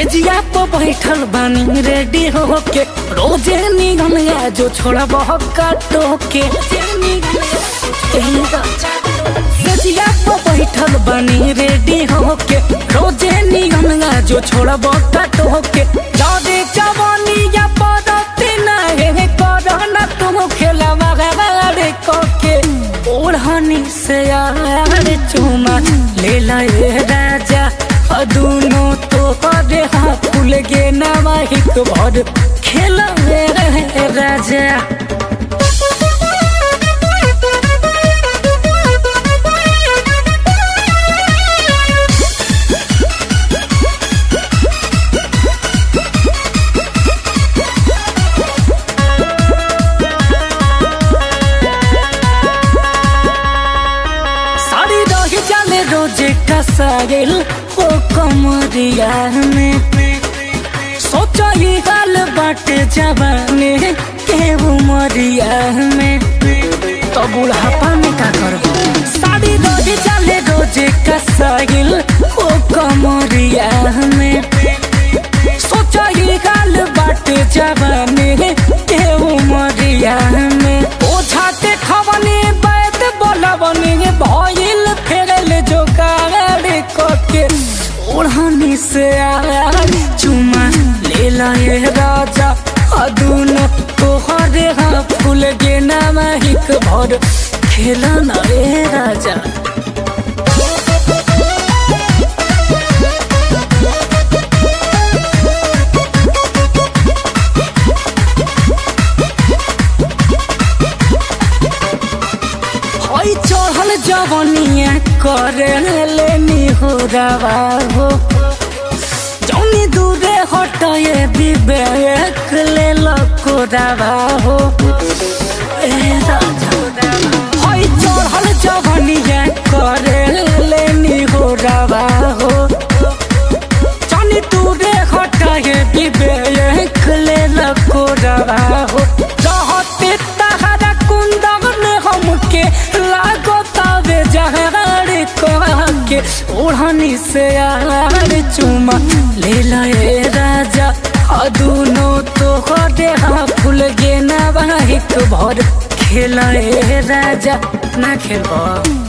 सेजिया पर बैठल बानी रेडी होके रोजे निगम या जो छोड़ा बहुत काटो के सेजिया पर बैठल बानी रेडी होके रोजे निगम या जो छोड़ा बहुत काटो के जादे जवानी या पदती ना हे करना तुम खेला मगाड़े कोके ओढ़नी से यार चुमा ले लाए राजा आ दोनों तो करे हाथ फूल गे नवाहिक भर खेला रहे राजा साड़ी रही जाले रोजे कसाइल हो कमरिया में सोचो ही गाल बाटे जवाने के उमरिया में तो बुढ़ापा में का करबो साड़ी रही जाले रोजे कसाइल हो कमरिया में सोचो ही गाल बाटे जवाने के उमरिया में ओझा के खवनी बैत बोलवनी भइल फेरल जो गाड़ी कोके ओढ़नी से आर चुमा ले लाए राजा अदुन तोहरे हाँ फूल गे नामाहिक भर खेला ना रे राजा हई चढ़ल जवनिया करे लेनी हो रवा हो जौनी दूरे हटए विवेक ले लको रवा हो ए राजा हई चढ़ल जवनिया करे लेनी हो रवा हो जौनी दूरे हटए विवेक ले लको रवा हो रहते तहरा कुंदन हमके लागो तबे जहर के ओढ़नी से यार चुमा ले लाए राजा अदुनो तो दे हाँ फूल गे नवाहिक भर खेलाए राजा ना खेलबो